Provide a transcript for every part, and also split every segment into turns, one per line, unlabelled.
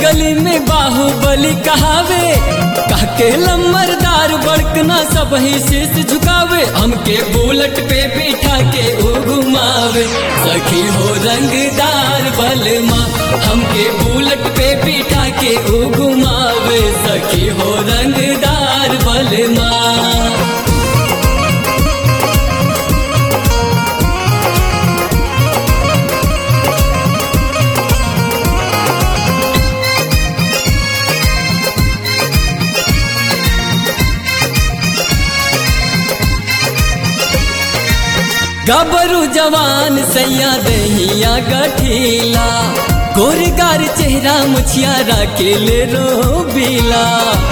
गली में बाहुबली कहावे कहके लम्बरदार बड़कना सब ही शीश झुकावे हमके बुलेट पे बिठा के ओ घुमावे सखी हो रंगदार बलमा हमके बुलेट पे बिठा के ओ घुमावे सखी हो रंगदार बलमा गबरू जवान सैया दहिया गठीला गोरगार चेहरा मुछियारा के ले रो बीला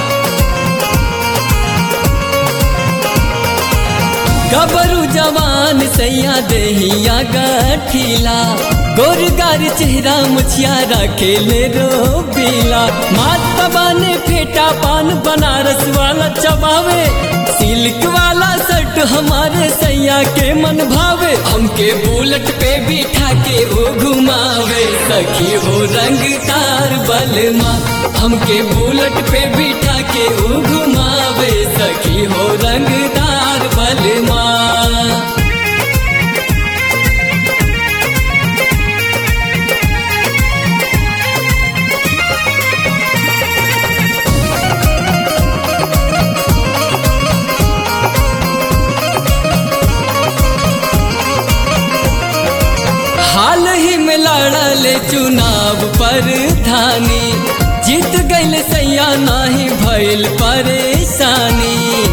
गबरू जवान सैया दहिया गठीला गोरगार चेहरा मुछियारा के ले रो बीला मात ने फेटा पान बनारस वाला चबावे सिल्क वाला शर्ट हमारे सैया के मन भावे हमके बुलेट पे बिठा के वो घुमावे सखी हो रंगदार बलमा हमके बुलेट पे बिठा के वो घुमावे सखी हो रंगदार बलमा हाल ही में लड़ल चुनाव पर धानी जीत गईल सैया नाही भइल परेशानी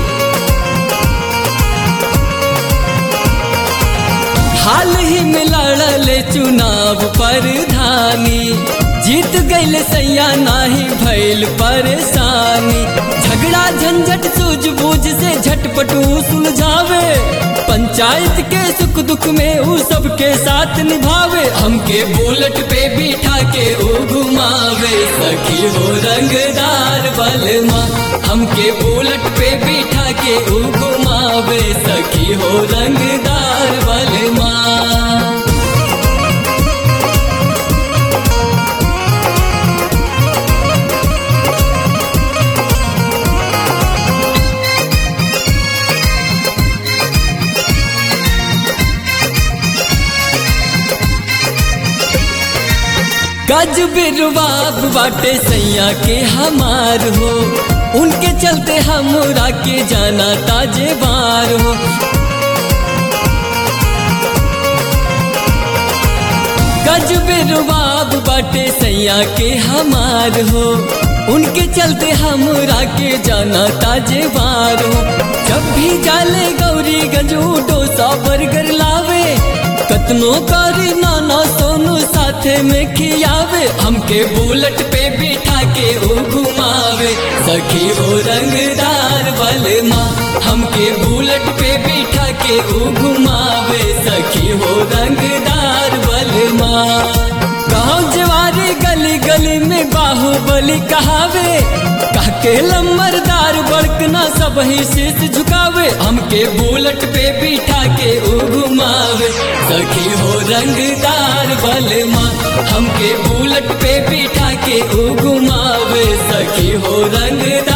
हाल ही में लड़ल चुनाव पर धानी जीत गईल सैया नाही भइल परेशानी झगड़ा झंझट सूझबूझ से झटपटू सुलझावे पंचायत के सुख दुख में ऊ सबके साथ निभावे हमके बुलेट पे बिठा के ऊ घुमावे सखी हो रंगदार बलमा हमके बुलेट पे बिठा के ऊ घुमावे सखी हो रंगदार बलमा गज बिरबाब बाटे सैया के हमार हो उनके चलते हमरा के जाना ताजे बार हो गज बिरबाब बाटे सैया के हमार हो उनके चलते हमरा के जाना ताजे बार हो जब भी जाले गौरी गजू डोसा बर्गर लावे कतनो करी नाना सोनू साथे में खियावे हमके बुलेट पे बिठा के ओ घुमावे सखी ओ रंगदार बलमा हमके बुलेट पे बिठा के ओ घुमावे सखी हो रंगदार बलमा गाँव जवारे गली गली में बाहुबली कहावे कहके लम्बरदार बड़कना सब ही शीश झुकावे हमके बुलेट पे बिठा के ओ घुमावे सखी हो रंगदार बलमा हमके बुलेट पे बिठा के ओ घुमावे सखी हो रंगदार